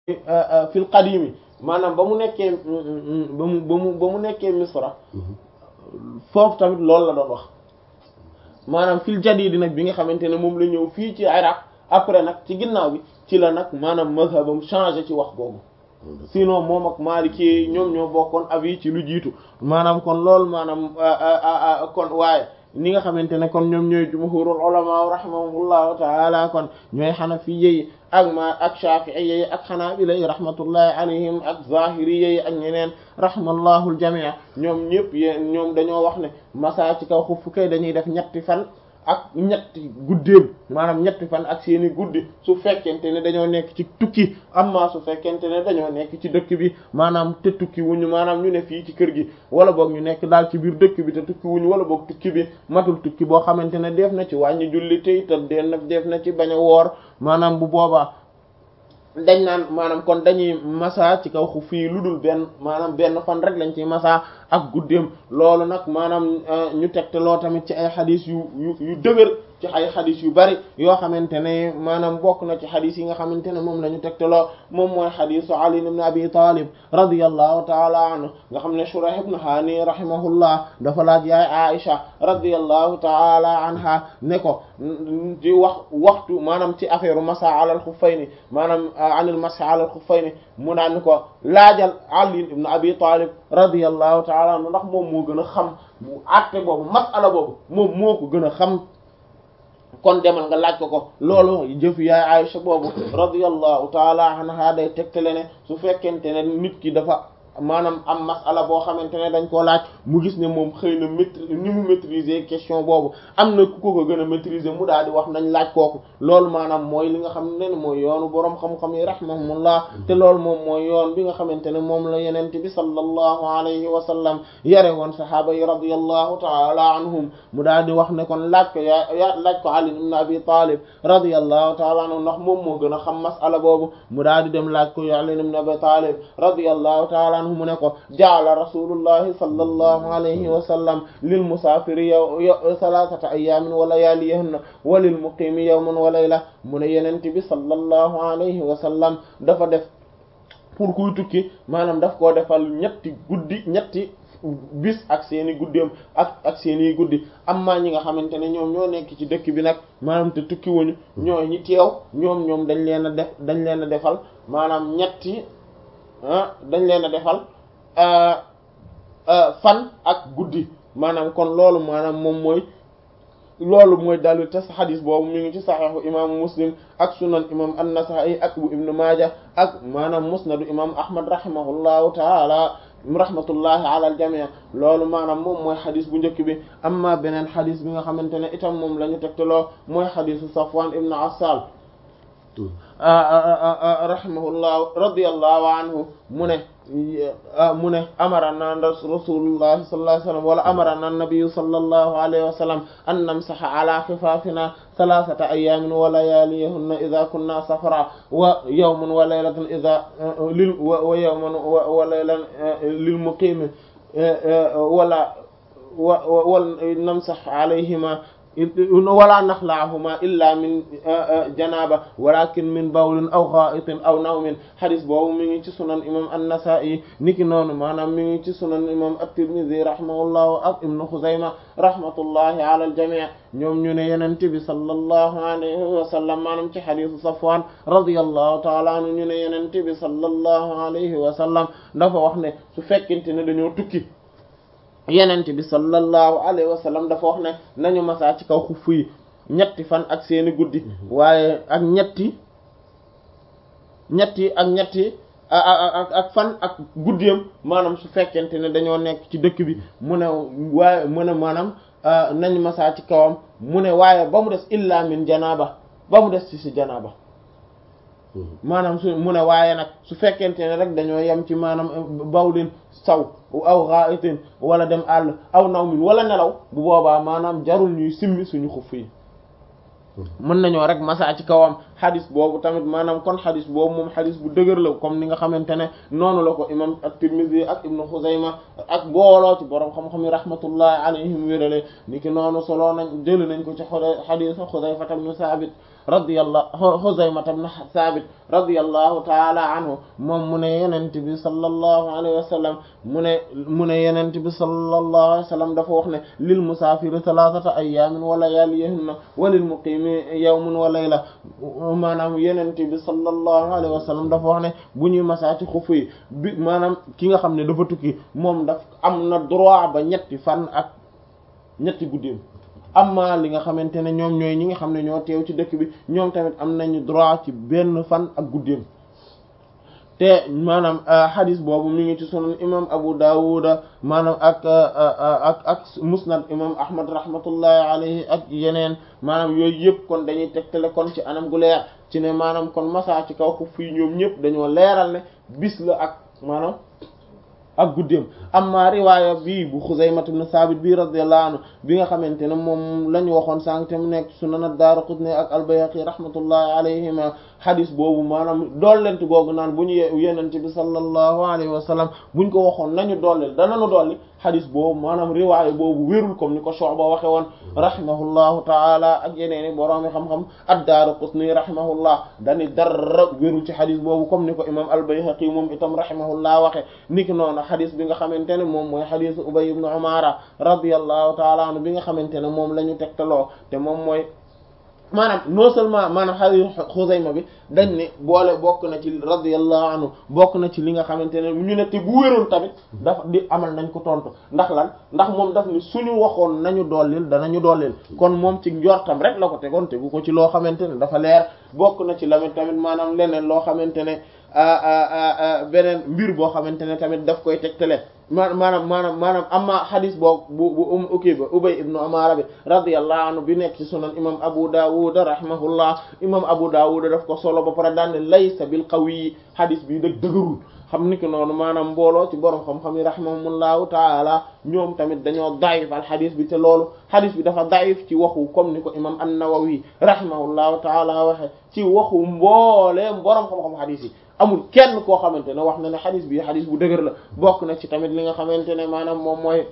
fil qadimi maanaam ba mu nekkee ba mu ba mu ba mu nekkee misra foofu tamit loolu la doon wax maanaam fil jadid nag bi nga xamante ne moom la ñëw fii ci Iraq après nag ci ginnaaw bi ci la nag maanaam mazhabam changé ci wax googu sinon moom ak Maliki ñoom ñoo bokkoon avis ci lu jiitu maanaam kon loolu maanaam kon waaye ñi nga xamante ne kon ñoom ñooy jumhurul ulama rahimahumullahu taala kon ñooy xanafi yi ak ma ak shafi'i yi ak xanaabila yi rahmatullahi alayhim ak zahiri yi ak ñeneen rahmallahu aljamii ñoom ñëpp yéen ñoom dañoo wax ne masa ci kaw xuff kay dañuy def ñetti fan ak ñetti guddeem maanaam ñetti fan ak seeni guddi su fekkente ne dañoo nekk ci tukki amma su fekkente ne dañoo nekk ci dëkk bi maanaam te tukki wuñu maanaam ñu ne fii ci kër gi wala boog ñu nekk daal ci biir dëkk bi te tukki wuñu wala boog tukki bi matul tukki boo xamante ne def na ci wàññi julli te itam den nag def na ci bañ a woor maanaam bu boobaa dañ naan maanaam kon dañuy masa ci kaw xu fii lu dul benn maanaam benn fan rek lañ ci masa ak guddeem loolu nag maanaam ñu tegtaloo tamit ci ay xadis yu yu yu dëgër ci ay xadis yu bari yoo xamante ne maanaam bokk na ci xadis yi nga xamante ne moom la ñu tegtaloo moom mooy xadisu Ali ibn Abi Talib radiyallahu taala anhu nga xam ne Shurayh ibn Hani rahimahullah dafa laaj yaay Aisha radiyallahu taala anha ne ko di wax waxtu maanaam ci affaire masa alal xuffayni maanaam anil masa alal xuffayni mu naan ko laajal Ali ibn Abi Talib radiyallahu taala anhu ndax moom moo gën a xam bu àtte boobu masala boobu moom moo ko gën a xam kon demal nga laaj ko ko loolu jëf yaay Aisha boobu radiyallahu taala anha day tegtale ne su fekkente ne nit ki dafa maanaam am masala boo xamante ne dañ koo laaj mu gis ne moom xëy na maîtrise ni mu maîtriser question boobu am na ku ko ko gën a maîtriser mu daal di wax nañ laaj kooku loolu maanaam mooy li nga xam ne mooy yoonu boroom xam-xam yi rahmahumullah te loolu moom mooy yoon bi nga xamante ne moom la yenente bi sallallahu alayhi wa sallam yare woon sahaaba yi radiyallahu taala anhum mu daal di wax ne kon laaj ko yaa yaa laaj ko Ali ibn Abi Talib radiyallahu taala anhu ndax moom moo gën a xam masala boobu mu daal di dem laaj ko Ali ibn Abi Talib radiyallahu taala anhu mu ne ko jaala rasulullahi sallallahu alayhi wa sallam lil musaafiri yow salatata ayamin wa layalihinna wa lil muqimi yawman wa layla mu ne yenente bi sallallahu alayhi wa sallam dafa def pour kuy tukki maanaam daf koo defal ñetti guddi ñetti bis ak seeni guddeem ak ak seeni guddi amma ñi nga xamante ne ñoom ñoo nekk ci dëkk bi nag maanaam te tukki wuñu ñoo ñi teew ñoom ñoom dañ leen a def dañ leen a defal maanaam ñetti dañ leen a defal fan ak guddi maanaam kon loolu maanaam moom mooy loolu mooy dalil te xadis boobu mi ngi ci saxiixu imaamu muslim ak sunan imam an-Nasaa'i ak bu ibnu maaja ak maanaam musnadu imam ahmad rahimahullahu taala rahmatullahi ala al-jamii loolu maanaam moom mooy xadis bu njëkk bi amma beneen xadis bi nga xamante ne itam moom la ñu tegtaloo mooy xadisu Safwan ibnu Assal rahimahullah radiyallahu anhu mu ne mu ne amarana rasulullahi sallallahu alayhi wa sallam wala amarana nabiyyu sallallahu alayhi wa sallam an namsaha ala xifaafina thalathata ayamin wa layaliyahunna idha kunna safara wa yawman wa laylatan idha lil wa yawman wa laylan lil muqimi wala wa namsah alayhima wala naxlaahuma illa min janaba walakin min bawlin aw ghaitin aw nawmin xadis boobu mi ngi ci sunan imam an-Nasa'i niki noonu maanaam mi ngi ci sunan imam at-Tirmidhi rahimahullahu ak ibnu Xuzayma rahmatullahi ala al-jami' ñoom ñu ne yenente bi sallallahu alayhi wa sallam maanaam ci xadisu Safwan radiyallahu ta'ala anhu ñu ne yenente bi sallallahu alayhi wa sallam dafa wax ne su fekkente ne dañoo tukki yenente bi sallallahu alayhi wa sallam dafa wax ne nañu masaa ci kaw xuff yi ñetti fan ak seeni guddi waaye ak ñetti ñetti ak ñetti ak ak fan ak guddiyam maanaam su fekkente ne dañoo nekk ci dëkk bi mu ne waaye mu ne maanaam nañu masaa ci kawam mu ne waaye ba mu des illa min janaaba ba mu des ci si janaaba maanaam su mu ne waaye nag su fekkente ne rek dañoo yem ci maanaam bawlin saw aw ghaitin wala dem àll aw nawmin wala nelaw bu boobaa maanaam jarul ñuy simmi suñu xuff yi mën nañoo rek masa ci kawam xadis boobu tamit maanaam kon xadis boobu moom xadis bu dëgër la comme ni nga xamante ne noonu la ko imam at-Tirmidhi ak ibnu Xuzayma ak booloo ci borom xam-xam yi rahmatullahi alayhim wérale ni ki noonu soloo nañ jëli nañ ko ci xadisu Xudayfa ibn Saabit radiyallahu Xuzayma ibn Saabit radiyallahu taala anhu moom mu ne yenent bi sallallahu alayhi wa sallam mu ne mu ne yenent bi sallallahu alayhi wa sallam dafa wax ne lil musaafiri thalathata ayyaamin wa layaaliyahunna wa lil muqiimi yawmun wa layla maanaam yenent bi sallallahu alayhi wa sallam dafa wax ne bu ñuy masaa ci xufu yi bi maanaam ki nga xam ne dafa tukki moom daf am na droit ba ñetti fan ak ñetti guddeem amma li nga xamante ne ñoom ñooy ñi nga xam ne ñoo teew ci dëkk bi ñoom tamit am nañu droit ci benn fan ak guddeem te maanaam hadis boobu mi ngi ci sunan imam Abu Dawud maanaam ak ak ak musnad imam Ahmad rahmatullahi alayhi ak yeneen maanaam yooyu yëpp kon dañuy tegtale kon ci anam gu leer ci ne maanaam kon masa ci kaw ko fii ñoom ñëpp dañoo leeral ne bis la ak maanaam ak guddeem amma riwaaya bii bu Xuzayma ibn Saabit bii radiyallahu anhu bi nga xamante ne moom la ñu waxoon sànq te mu nekk Sunan ad-Daaraqutni ak al-Bayhaqi rahmatullahi alayhima xadis boobu maanaam dollent googu naan bu ñu yenente bi sallallahu alayhi wa sallam buñ ko waxoon nañu dollil danañu dolli xadis boobu maanaam riwaaya boobu wérul comme ni ko Shu'ba waxe woon rahimahullahu taala ak yeneeni boroomi xam-xam ad-Daaraqutni rahimahullah dani dara wérul ci xadis boobu comme ni ko imam al-Bayhaqi moom itam rahimahullah waxe niki noonu xadis bi nga xamante ne moom mooy xadisu Ubay ibn Umara radiyallahu taala anhu bi nga xamante ne moom la ñu tegtaloo te moom mooy maanaam non seulement maanaam xadiis Xuzayma bi dañ ne boole bokk na ci radiyallahu anhu bokk na ci li nga xamante ne ñu ne te bu wéroon tamit dafa di amal nañ ko tontu ndax lan ndax moom daf ni suñu waxoon nañu dollil danañu dollil kon moom ci njortam rek la ko tegoon tegu ko ci loo xamante ne dafa leer bokk na ci lamit tamit maanaam leneen loo xamante ne beneen mbir boo xamante ne tamit daf koy tegtale ma maanaam maanaam maanaam amma xadis boo bu bu um ukii ba ubay ibnu amara bi radiyallahu anhu bi nekk ci sunan imam abu dawud rahimahullah imam abu dawud daf ko solo ba pare daan ne laysa bil qawi xadis bi dëg dëgërul xam ni ki noonu maanaam mbooloo ci borom xam-xam yi rahimahumullahu taala ñoom tamit dañoo daif al xadis bi te loolu xadis bi dafa daif ci waxu comme ni ko imam an-nawawi rahimahullahu taala waxe ci waxu mbooleem borom xam-xam xadis yi amul kenn koo xamante ne wax na ne xadis bi xadis bu dëgër la bokk na ci tamit li nga xamante ne maanaam moom mooy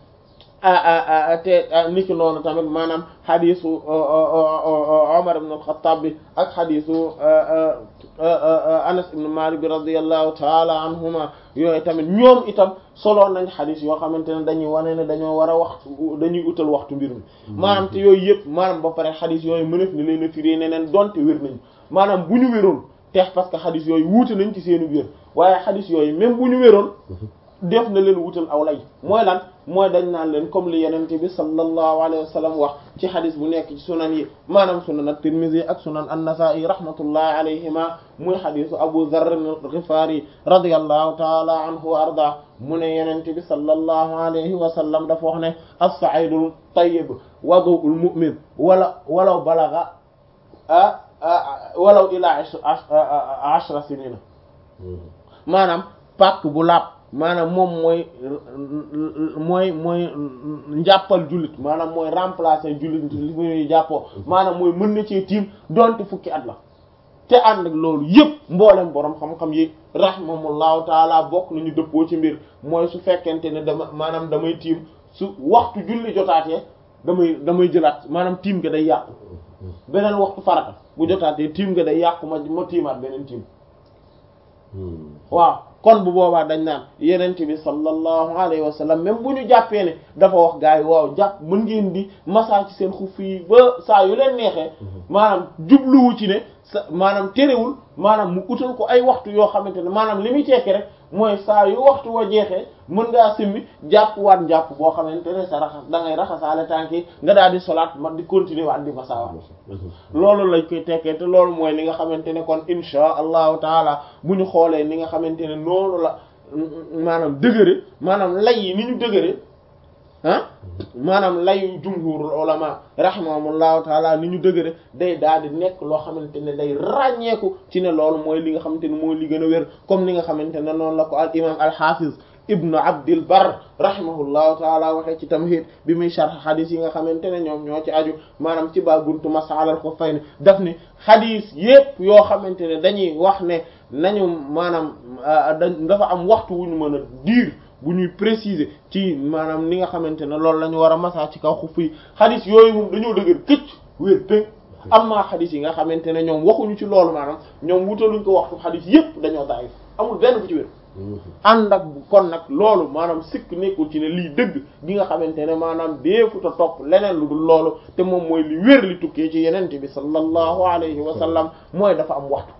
te niki noonu tamit maanaam xadisu Omar ibn al-Khattab bi ak xadisu Anas ibn Malik bi radiyallahu taala anhuma yooyu tamit ñoom itam solo nañ xadis yoo xamante ne dañuy wane ne dañoo war a waxtu dañuy utal waxtu mbir mi maanaam te yooyu yëpp maanaam ba pare xadis yooyu mënef ni leen a firée neneen donte wér nañ maanaam bu ñu wéroon teex parce que xadis yooyu wuute nañ ci seenu biir waaye xadis yooyu même bu ñu wéroon def na leen wutal aw lay mooy lan mooy dañ naan leen comme li yenente bi sallallahu alayhi wa sallam wax ci xadis bu nekk ci sunan yi maanaam sunan at-Tirmidhi ak sunan an-Nasa'i rahmatullahi alayhima muy xadisu Abu Dharr al-Ghifari radiyallahu ta'ala anhu wa arda mu ne yenente bi sallallahu alayhi wa sallam dafa wax ne as-sa'idul tayyib wadu'ul mu'min wala walaw balagha ah walaw ila ashra sinina maanaam pàkk bu laab maanaam moom mooy mooy mooy njàppal jullit maanaam mooy remplacer jullit li muy jàppoo maanaam mooy mën na cee tiim donte fukki at la te ànd ak loolu yëpp mboolem borom xam-xam yi rahimahumullahu taala bokk nañu dëppoo ci mbir mooy su fekkente ne dama maanaam damay tiim su waxtu julli jotaatee damay damay jëlaat maanaam tiim ga day yàqu beneen waxtu farata bu jotaatee tiim nga day yàqu ma ma tiimaat beneen tiim waaw kon bu boobaa dañ naan yenente bi sallallahu alayhi wa sallam même bu ñu jàppee ne dafa wax gars yi waaw jàpp mën ngeen di massa ci seen xuf yi ba saa yu leen neexee maanaam jubluwu ci ne sa maanaam terewul maanaam mu utal ko ay waxtu yoo xamante ne maanaam li muy tekki rek mooy saa yu waxtu wa jeexee mën ngaa simmi jàpp waat njàpp boo xamante ne sa raxas da ngay raxasaale tànk yi nga daal di solaat ma di continuer waat di massa waat loolu lañ koy tekkee te loolu mooy li nga xamante ne kon insha allahu taala bu ñu xoolee ni nga xamante ne noonu la maanaam dëgëre maanaam lay yi ni ñu dëgëre ah maanaam layu jumhurul ulama rahimahumullahu taala ni ñu dëgëre day daal di nekk loo xamante ne day ràññeeku ci ne loolu mooy li nga xamante ne mooy li gën a wér comme ni nga xamante ne noonu la ko al imam al hafiz ibnu abdil bar rahimahullahu taala waxee ci tamhid bi muy sharh xadis yi nga xamante ne ñoom ñoo ci aju maanaam ci baa buntu masalal xuffayni daf ni xadis yépp yoo xamante ne dañuy wax ne nañu maanaam dafa am waxtu wu ñu mën a diir bu ñuy préciser ci maanaam ni nga xamante ne loolu la ñu war a masa ci kaw xuff yi xadis yooyu moom dañoo dëgër këcc wér dëgg amma xadis yi nga xamante ne ñoom waxuñu ci loolu maanaam ñoom wutaluñ ko waxtu xadis yépp dañoo daif amul benn bu ci wér ànd ak kon nag loolu maanaam sikk nekkul ci ne lii dëgg gi nga xamante ne maanaam deefuta topp leneen lu dul loolu te moom mooy li wér li tukkee ci yenente bi sallallahu alayhi wa sallam mooy dafa am waxtu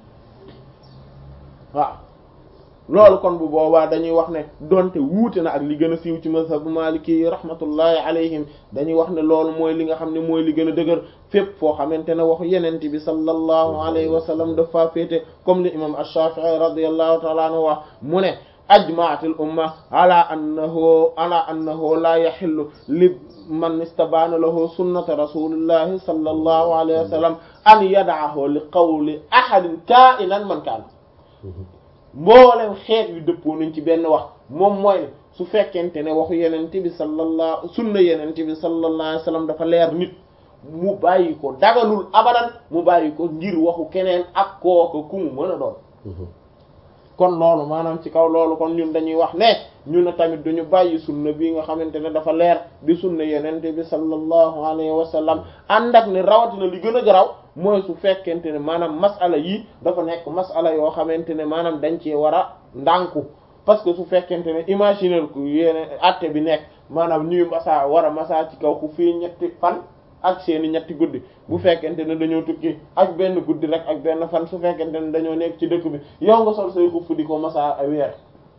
waaw loolu kon bu boobaa dañuy wax ne donte wuute na ak li gën a siiw ci mazhabu maliki yi rahmatullahi alayhim dañuy wax ne loolu mooy li nga xam ne mooy li gën a dëgër fépp foo xamante ne waxu yenente bi sallallahu alayhi wa sallam dafa féete comme li imam ash-shafi'i radiyallahu ta'ala anhu wax mu ne ajma'atil umma ala annahu ala annahu la yahillu li man istabaana lahu sunnata rasulillahi sallallahu alayhi wa sallam an yad'ahu li qawli ahadin ka'inan man kaana mboolem xeet yu dëppoo nañ ci benn wax moom mooy su fekkente ne waxu yenente bi sallallahu sunna yenente bi sallallahu alayhi wasallam dafa leer nit mu bàyyi ko dagalul abadan mu bàyyi ko ngir waxu keneen ak kooka ku mu mën a doon kon loolu maanaam ci kaw loolu kon ñun dañuy wax ne ñu ne tamit duñu bàyyi sunna bi nga xamante ne dafa leer di sunna yenente bi sallallahu alayhi wa sallam ànd ak ne rawatina li gën a garaw mooy su fekkente ne maanaam masala yi dafa nekk masala yoo xamante ne maanaam dañ cee war a ndànku parce que su fekkente ne imaginer ku yéene atte bi nekk maanaam ñuy masa war a masa ci kaw ku fii ñetti fan ak seeni ñetti guddi bu fekkente ne dañoo tukki ak benn guddi rek ak benn fan su fekkente ne dañoo nekk ci dëkk bi yow nga sol say xuff di ko masa ay weer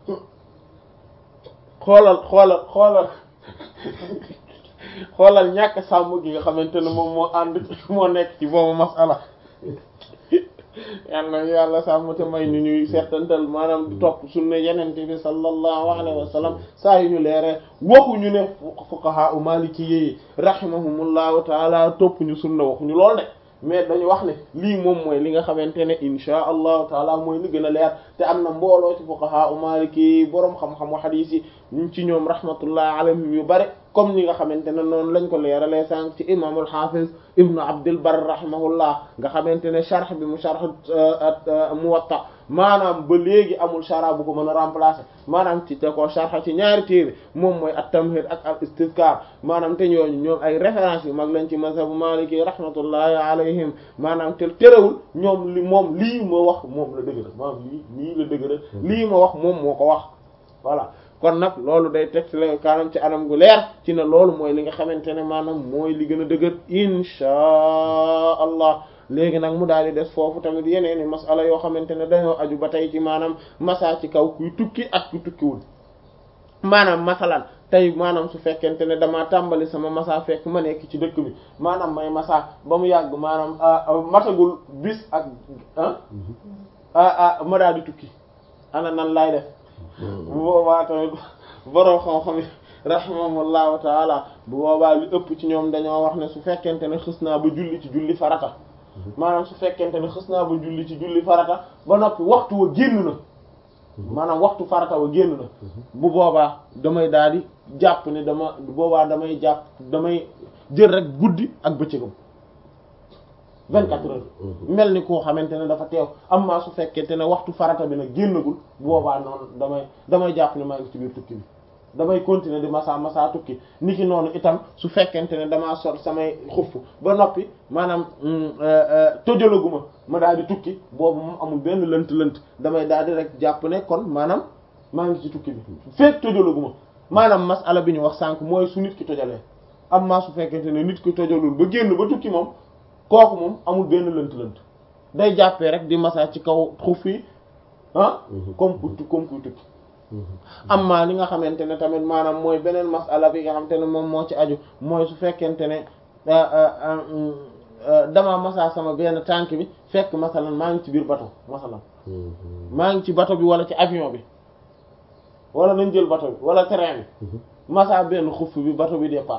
xoolal xoolal xoolal xoolal ñàkk sàmm gi nga xamante ne moom moo ànd moo nekk ci boobu masala yàlla yàlla sàmm te may ñu ñuy seetantal maanaam di topp sunna yenente bi sallallahu alayhi wa sallam saa yu ñu leeree waxuñu ne fuqaha u maliki yi rahimahumullahu taala topp ñu sunna waxuñu lool de mais dañu wax ne lii moom mooy li nga xamante ne insha allahu taala mooy li gën a leer te am na mbooloo ci fuqaha u maliki yi boroom xam-xamu xadiis yi ñu ci ñoom rahmatullahi alayhim yu bari comme ni nga xamante ne noonu lañ ko leeralee sànq ci imaamul hafiz ibnu abdul bar rahimahullah nga xamante ne sharh bi mu sharh muwatta maanaam ba léegi amul shara bu ko mën a remplacer maanaam ci te ko sharh ci ñaari téere moom mooy at-tamhid ak al istizkar maanaam te ñooñu ñoom ay références yu mag lañ ci mazhabu maliki rahmatullahi alayhim maanaam te terewul ñoom li moom lii ma wax moom la dëgg maanaam lii lii la dëgg lii ma wax moom moo ko wax voilà kon nag loolu day tegtale kaanam ci anam gu leer ci ne loolu mooy li nga xamante ne maanaam mooy li gën a dëgër inchaa allah léegi nag mu daal di des foofu tamit yeneen i masala yoo xamante ne dañoo aju ba tey ci maanaam masa ci kaw kuy tukki ak ku tukkiwul maanaam masalan tey maanaam su fekkente ne damaa tàmbali sama masa fekk ma nekk ci dëkk bi maanaam may masa ba mu yàgg maanaam matagul bis ak ah ma daal di tukki ana nan laay def bu boobaa tamit borom xam-xam yi rahimahullahu taala bu boobaa li ëpp ci ñoom dañoo wax ne su fekkente ne xës naa ba julli ci julli farata maanaam su fekkente ne xës naa ba julli ci julli farata ba noppi waxtu wa génn na maanaam waxtu farata wa génn na bu boobaa damay daal di jàpp ne dama boobaa damay jàpp damay jël rek guddi ak bëccëgam vingt-quatre heures mel ni koo xamante ne dafa teew amma su fekkente ne waxtu farata bi nag génnagul boobaa noonu damay damay jàpp ne maa ngi ci biir tukki bi damay continuer di masa masa tukki niki noonu itam su fekkente ne damaa sol samay xuff ba noppi maanaam tojalaguma ma daal di tukki boobu moom amul benn lënt lënt damay daal di rek jàpp ne kon maanaam maa ngi ci tukki bi fekk tojalaguma maanaam masala bi ñu wax sànq mooy su nit ki tojalee amma su fekkente ne nit ki tojalul ba génn ba tukki moom kooku moom amul benn lënt-lënt day jàppee rek di massa ci kaw xuf yi ah comme pour comme pour tukki amma li nga xamante ne tamit maanaam mooy beneen masala bi nga xamante ne moom moo ci aju mooy su fekkente ne dama massa sama benn tànk bi fekk masalan maa ngi ci biir bateau masalan maa ngi ci bateau bi wala ci avion bi wala nañ jël bateau bi wala train bi massa benn xuf bi bateau bi départ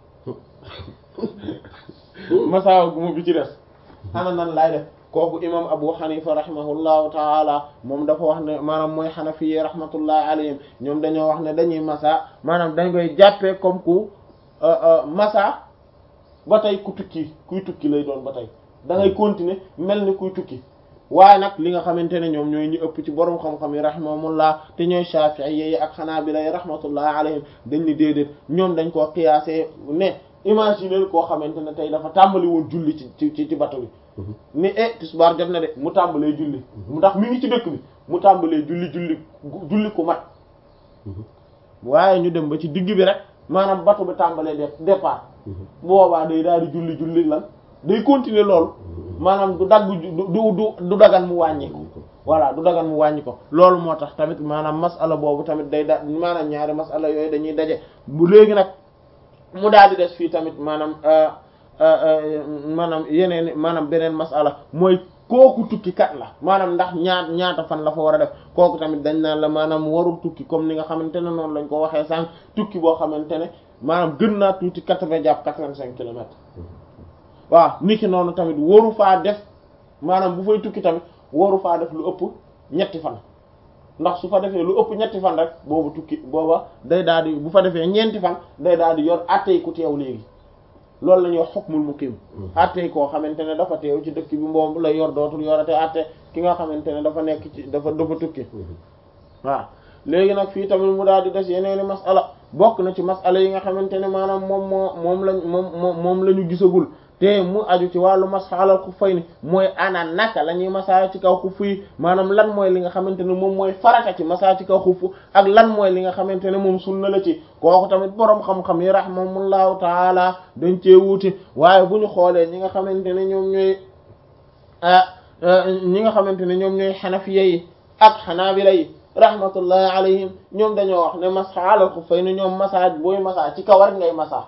masaawa guma bi ci des ana nan laay def kooku imam abu xanifa rahimahullahu taala moom dafa wax ne maanaam mooy xanafi rahmatullahi alayhim ñoom dañoo wax ne dañuy masa maanaam dañ koy jàppee comme ku masa ba tey ku tukki kuy tukki lay doon ba tey da ngay continuer mel ni kuy tukki waaye nag li nga xamante ne ñoom ñooy ñu ëpp ci borom xam-xam yi rahimahumullah te ñooy shafi'i yi ak xanaabila yi rahmatullahi alayhim dañ ni déedéet ñoom dañ koo qiyaasee ne imaginer koo xamante ne tey dafa tàmbali woon julli ci ci ci bato bi ni e tisbaar jot na de mu tàmbalee julli mu ndax mi ngi ci dëkk bi mu tàmbalee julli julli julli ku mat waaye ñu dem ba ci digg bi rek maanaam bato bi tàmbalee de départ boobaa day daal di julli julli lan day continuer loolu maanaam du dagg du du du dagan mu wàññi ko voilà du dagan mu wàññi ko loolu moo tax tamit maanaam masala boobu tamit day da maanaam ñaari masala yooyu dañuy daje bu léegi nag mu daal di des fii tamit maanaam maanaam yeneen maanaam beneen masala mooy kooku tukki kat la maanaam ndax ñaat ñaata fan la fa war a def kooku tamit dañ naan la maanaam warul tukki comme ni nga xamante ne noonu lañ ko waxee sànq tukki boo xamante ne maanaam gën naa tuuti quatre-vingts jàpp quatre-vingt-cinq kilomètres waaw niki noonu tamit waru faa def maanaam bu fay tukki tamit waru faa def lu ëpp ñetti fan ndax su fa defee lu ëpp ñetti fan rek boobu tukki booba day daal di bu fa defee ñeenti fan day daal di yor attey ku teew léegi loolu la ñuy wax hukmul muqim attey koo xamante ne dafa teew ci dëkk bi moom la yor dootul yorate atte ki nga xamante ne dafa nekk ci dafa dafa tukki waaw léegi nag fii tamit mu daal di des yeneeni masala bokk na ci masala yi nga xamante ne maanaam moom moo moom lañ moom moom moom la ñu gisagul te mu aju ci wàllu masx alal xuffayni mooy ana naka la ñuy masaa ci kaw xuff yi maanaam lan mooy li nga xamante ne moom mooy farata ci masaa ci kaw xuff ak lan mooy li nga xamante ne moom sunna la ci kooku tamit boroom xam-xam yi rahimahumullahu taala dañ cee wuute waaye bu ñu xoolee ñi nga xamante ne ñoom ñooy ñi nga xamante ne ñoom ñooy xanafiya yi ak xanaabila yi rahmatullahi alayhim ñoom dañoo wax ne masx alal xuffayni ñoom masaa booy masaa ci kaw rek ngay masaa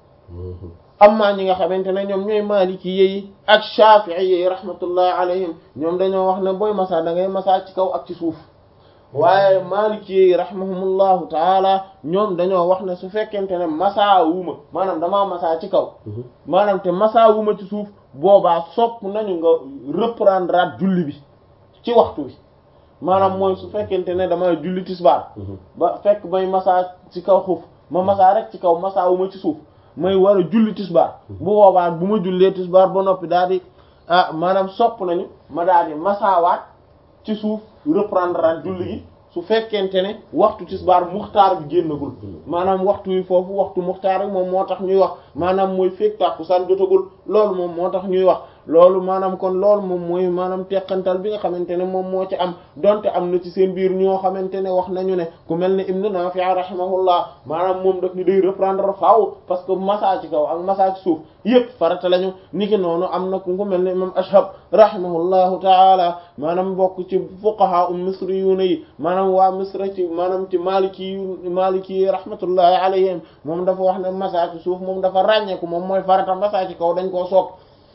amma ñi nga xamante ne ñoom ñooy maliki yi ak shafi'i yi rahmatullahi alayhim ñoom dañoo wax ne booy masa da ngay masa ci kaw ak ci suuf waaye maliki yi rahimahumullahu taala ñoom dañoo wax ne su fekkente ne masa wuma maanaam damaa masa ci kaw maanaam te masa wuma ci suuf boobaa sopp nañu nga reprendre at julli bi ci waxtu bi maanaam mooy su fekkente ne dama julli tisbaar ba fekk may masa ci kaw xuuf ma masa rek ci kaw masa wuma ci suuf may war a julli tisbaar bu boobaa bu ma jullee tisbaar ba noppi daal di ah maanaam sopp nañu ma daal di masaawaat ci suuf reprendre at julli gi su fekkente ne waxtu tisbaar muxtaar bi génnagul maanaam waxtu wi foofu waxtu muxtaar bi moom moo tax ñuy wax maanaam mooy fekk tàkkusaan jotagul loolu moom moo tax ñuy wax loolu maanaam kon loolu moom mooy maanaam teqantal bi nga xamante ne moom moo ci am donte am na ci seen biir ñoo xamante ne wax nañu ne ku mel ne Ibn Nafi' rahimahullah maanaam moom daf ni day reprendre faaw parce que massa ci kaw ak massa ci suuf yëpp farata lañu niki noonu am na ku mel ne imam Ashhab rahimahullahu taala maanaam bokk ci fuqaha um misriyuuna yi maanaam waa misra ci maanaam ci maliki maliki yi rahmatullahi alayhim moom dafa wax ne massa ci suuf moom dafa ràññeeku moom mooy farata massa ci kaw dañ koo sopp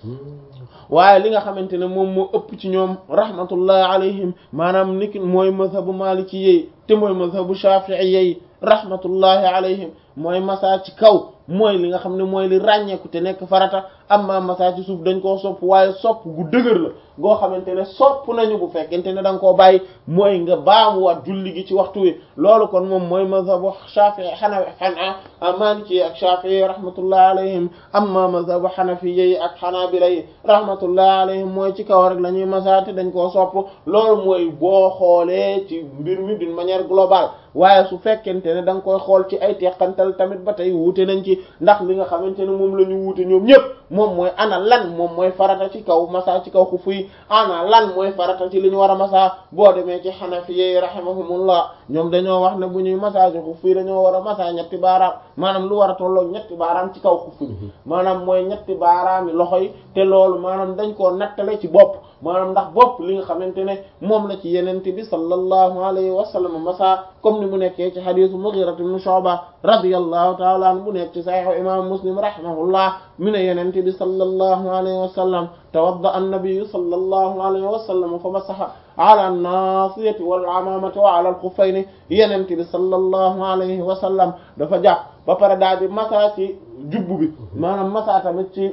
waaye li nga xamante ne moom moo ëpp ci ñoom rahmatullahi alayhim maanaam niki mooy mazhabu maliki yi te mooy mazhabu shafi'i yi rahmatullahi alayhim mooy masa ci kaw mooy li nga xam ne mooy li ràññeeku te nekk farata amma masa ci suuf dañ koo sopp waaye sopp gu dëgër la goo xamante ne sopp nañu bu fekkente ne da nga koo bàyyi mooy nga baamuwaat julli gi ci waxtu wi loolu kon moom mooy mazhabu shafi'i xana xana maliki ak shafi'i rahmatullahi alayhim amma mazhabu xanafiya yi ak xanaabila yi rahmatullahi alayhim mooy ci kaw rek la ñuy masa te dañ koo sopp loolu mooy boo xoolee ci mbir mi d'une manière globale waaye su fekkente ne da nga koy xool ci ay teqantal tamit ba tey wuute nañ ci ndax li nga xamante ne moom la ñu wuute ñoom ñëpp moom mooy ana lan moom mooy farata ci kaw masa ci kaw xufu yi ana lan mooy farata ci li ñu war a masa boo demee ci xanafiye rahimahumullah ñoom dañoo wax ne bu ñuy masa ci xufu yi dañoo war a masa ñetti baaraam maanaam lu war a tolloog ñetti baaraam ci kaw xufu bi maanaam mooy ñetti baaraami loxo yi te loolu maanaam dañ koo nattale ci bopp maanaam ndax bopp li nga xamante ne moom la ci yenente bi sallallahu alayhi wa sallam masa comme ni mu nekkee ci xadisu Mughira ibn Shu'ba radiyallahu ta'ala anhu bu nekk ci sahih imam Muslim rahimahullah mi ne yenente bi sallallahu alayhi wa sallam tawadda an-nabi sallallahu alayhi wa sallam fa masaha ala an-nasiyati wal amamati wa ala al-khuffayni yenente bi sallallahu alayhi wa sallam dafa jàpp ba pare daal di masa ci jubbu bi maanaam masa tamit ci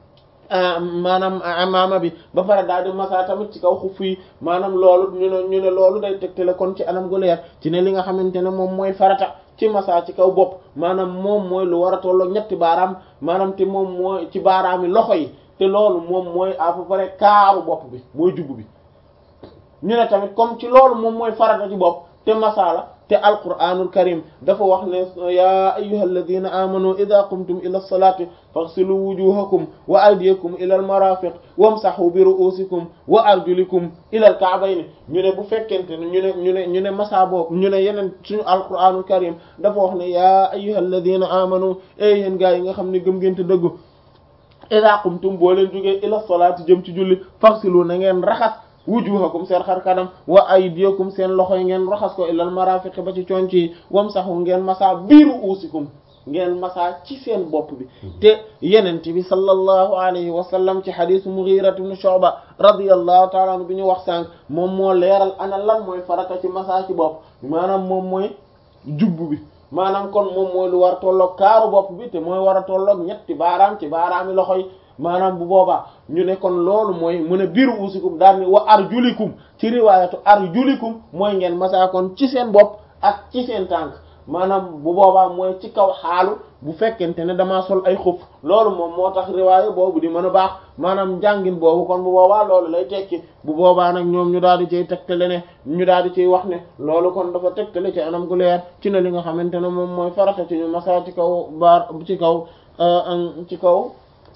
maanaam amaama bi ba pare daal di masa tamit ci kaw xuf yi maanaam loolu ñu ne ñu ne loolu day tegtale kon ci anam gu leer ci ne li nga xamante ne moom mooy farata ci masa ci kaw bopp maanaam moom mooy lu war a tolloo ñetti baaraam maanaam te moom mooy ci baaraami loxo yi te loolu moom mooy à peu près kaaru bopp bi mooy jubbu bi ñu ne tamit comme ci loolu moom mooy farata ci bopp te masala te alquranul karim dafa wax ne ya ayyuhal ladina amanu idha qumtum ila salati faghsilu wujuhakum wa aydiyakum ila al marafiq wamsahu bi ru'usikum wa arjulikum ila al ka'bayn ñu ne bu fekkente ne ñu ne ñu ne ñu ne masa boobu ñu ne yeneen suñu alquranul karim dafa wax ne ya ayyuhal ladina amanu e yéen gaa yi nga xam ne gëm ngeen te dëggu idha qumtum boo leen jógee ila salati jëm ci julli faghsilu na ngeen raxas wujuhakum seen xar kanam wa aydiyakum seen loxo yi ngeen raxas ko ilal marafiq ba ci conc yi wamsahu ngeen masa biiru uusikum ngeen masa ci seen bopp bi te yenent bi sallallahu alayhi wa sallam ci hadith Mughira ibn Shu'ba radiyallahu ta'ala anhu bi ñu wax sànq moom moo leeral ana lan mooy farata ci masa ci bopp maanaam moom mooy jubbu bi maanaam kon moom mooy lu war a tolloog kaaru bopp bi te mooy war a tolloog ñetti baaraam ci baaraami loxo yi maanaam bu boobaa ñu ne kon loolu mooy mu ne biiru uusikum daal ni wa arjulikum ci riwaayatu arjulikum mooy ngeen masaa kon ci seen bopp ak ci seen tànk maanaam bu boobaa mooy ci kaw xaalu bu fekkente ne damaa sol ay xuf loolu moom moo tax riwaaya boobu di mën a baax maanaam njàngin boobu kon bu boobaa loolu lay tekki bu boobaa nag ñoom ñu daal di cay tegtale ne ñu daal di ciy wax ne loolu kon dafa tegtale ci anam gu leer ci ne li nga xamante ne moom mooy farata ci ñu masaa ci kaw baar ci kaw ci kaw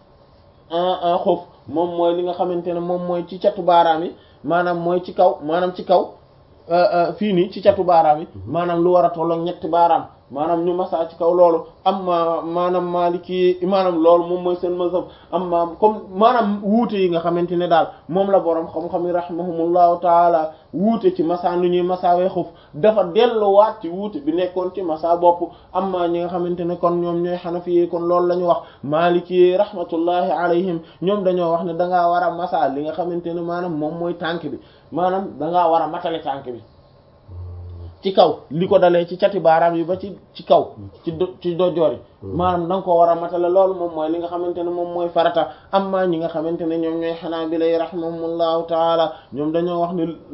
xof moom mooy li nga xamante ne moom mooy ci catu baaraam yi maanaam mooy ci kaw maanaam ci kaw fii nii ci catu baaraam yi maanaam lu war a tolloog ñetti baaraam maanaam ñu masaa ci kaw loolu am ma maanaam maaliki maanaam loolu moom mooy seen mazhab am ma comme maanaam wuute yi nga xamante ne daal moom la borom xam-xam yi rahimahumullahu taala wuute ci masaa nu ñuy masaawee xuf dafa delluwaat ci wuute bi nekkoon ci masaa bopp am ma ñi nga xamante ne kon ñoom ñooy xanafi yi kon loolu la ñu wax maaliki yi rahmatullahi alayhim ñoom dañoo wax ne dangaa war a masaa li nga xamante ne maanaam moom mooy tànk bi maanaam dangaa war a matale tànk bi ci kaw li ko dalee ci cati baaraam yi ba ci ci kaw ci do ci dojoor yi maanaam da nga ko war a matale loolu moom mooy li nga xamante ne moom mooy farata amma ñi nga xamante ne ñoom ñooy xanaa bi lay rahimahumullahu taala ñoom dañoo wax ne